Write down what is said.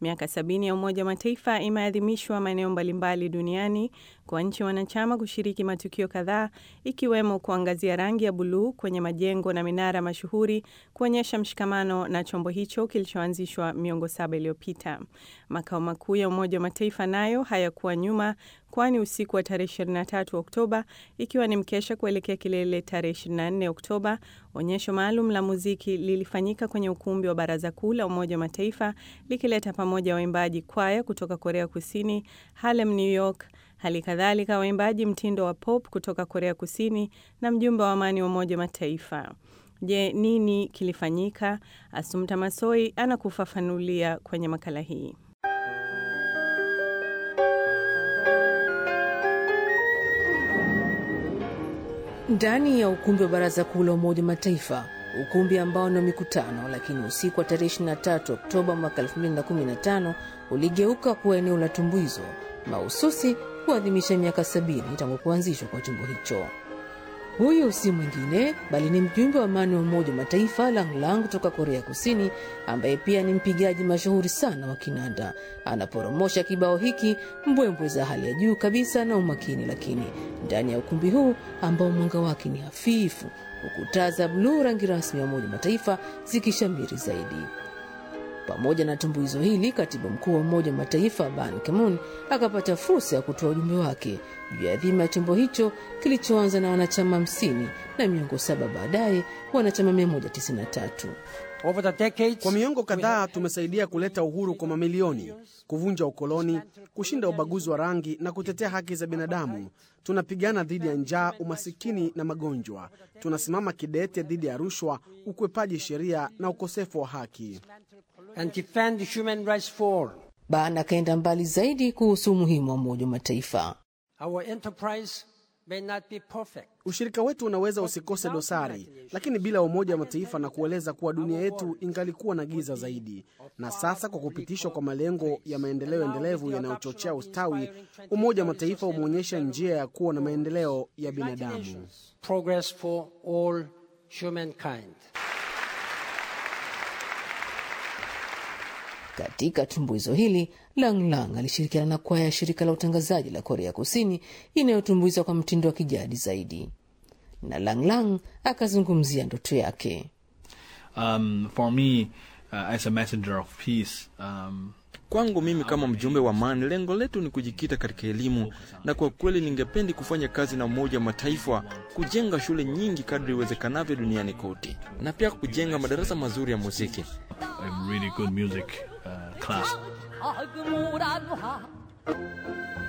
Miaka sabini ya Umoja wa Mataifa imeadhimishwa maeneo mbalimbali duniani kwa nchi wanachama kushiriki matukio kadhaa ikiwemo kuangazia rangi ya buluu kwenye majengo na minara mashuhuri kuonyesha mshikamano na chombo hicho kilichoanzishwa miongo saba iliyopita. Makao makuu ya Umoja wa Mataifa nayo hayakuwa nyuma, kwani usiku wa tarehe 23 Oktoba, ikiwa ni mkesha kuelekea kilele tarehe 24 Oktoba, onyesho maalum la muziki lilifanyika kwenye ukumbi wa Baraza Kuu la Umoja wa Mataifa likileta pamoja waimbaji kwaya kutoka Korea Kusini, Harlem, New York, hali kadhalika waimbaji mtindo wa pop kutoka Korea Kusini na mjumbe wa amani wa Umoja wa Mataifa. Je, nini kilifanyika? Asumta Masoi anakufafanulia kwenye makala hii. Ndani ya ukumbi wa Baraza Kuu la Umoja wa Mataifa, ukumbi ambao ni wa mikutano, lakini usiku wa tarehe 23 Oktoba mwaka 2015 uligeuka kuwa eneo la tumbuizo mahususi kuadhimisha miaka sabini tangu kuanzishwa kwa chombo hicho. Huyu si mwingine bali ni mjumbe wa amani wa Umoja wa Mataifa Lang Lang kutoka Korea Kusini, ambaye pia ni mpigaji mashuhuri sana wa kinanda. Anaporomosha kibao hiki, mbwembwe za hali ya juu kabisa na umakini, lakini ndani ya ukumbi huu ambao mwanga wake ni hafifu, huku taa za bluu, rangi rasmi ya Umoja wa Mataifa, zikishamiri zaidi. Pamoja na tumbuizo hili, katibu mkuu wa Umoja wa Mataifa Ban Ki-moon akapata fursa ya kutoa ujumbe wake juu ya dhima ya chombo hicho kilichoanza na wanachama hamsini na miongo saba baadaye wanachama 193. Kwa miongo kadhaa tumesaidia kuleta uhuru kwa mamilioni, kuvunja ukoloni, kushinda ubaguzi wa rangi na kutetea haki za binadamu. Tunapigana dhidi ya njaa, umasikini na magonjwa. Tunasimama kidete dhidi ya rushwa, ukwepaji sheria na ukosefu wa haki. Ban akaenda mbali zaidi kuhusu umuhimu wa Umoja wa Mataifa. Ushirika wetu unaweza usikose dosari, lakini bila Umoja wa Mataifa na kueleza kuwa dunia yetu ingalikuwa na giza zaidi. Na sasa kwa kupitishwa kwa malengo ya maendeleo endelevu yanayochochea ustawi, Umoja wa Mataifa umeonyesha njia ya kuwa na maendeleo ya binadamu. Katika tumbuizo hili Lang Lang alishirikiana na kwaya ya shirika la utangazaji la Korea Kusini inayotumbuiza kwa mtindo wa kijadi zaidi, na Lang Lang akazungumzia ndoto yake. Um, for me, uh, as a messenger of peace, um, Kwangu mimi kama mjumbe wa amani, lengo letu ni kujikita katika elimu, na kwa kweli ningependi kufanya kazi na Umoja wa Mataifa kujenga shule nyingi kadri iwezekanavyo duniani kote, na pia kujenga madarasa mazuri ya muziki. a really good music uh, class. 어그무란 화